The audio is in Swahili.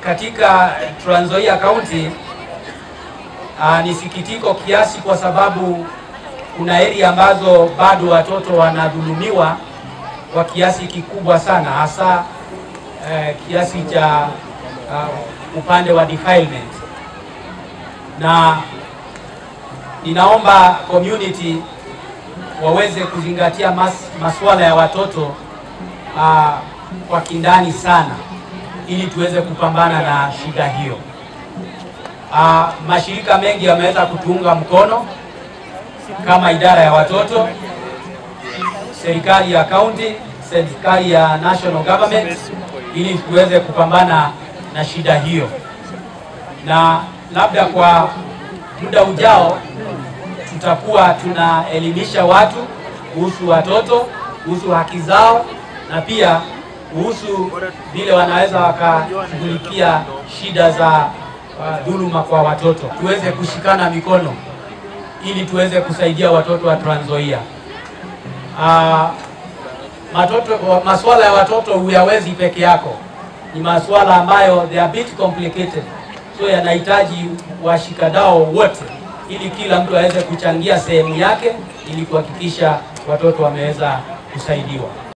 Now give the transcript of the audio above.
katika Trans Nzoia County ah, ni sikitiko kiasi, kwa sababu kuna area ambazo bado watoto wanadhulumiwa kwa kiasi kikubwa sana, hasa eh, kiasi cha uh, upande wa defilement, na ninaomba community waweze kuzingatia mas, masuala ya watoto uh, kwa kindani sana ili tuweze kupambana na shida hiyo. Uh, mashirika mengi yameweza kutuunga mkono kama idara ya watoto, serikali ya county, serikali ya national government ili tuweze kupambana na shida hiyo, na labda kwa muda ujao tutakuwa tunaelimisha watu kuhusu watoto, kuhusu haki zao na pia kuhusu vile wanaweza wakashughulikia shida za uh, dhuluma kwa watoto. Tuweze kushikana mikono ili tuweze kusaidia watoto wa Trans Nzoia. Uh, matoto, masuala ya watoto huyawezi peke yako, ni masuala ambayo they are a bit complicated, so yanahitaji washikadao wote ili kila mtu aweze kuchangia sehemu yake ili kuhakikisha watoto wameweza kusaidiwa.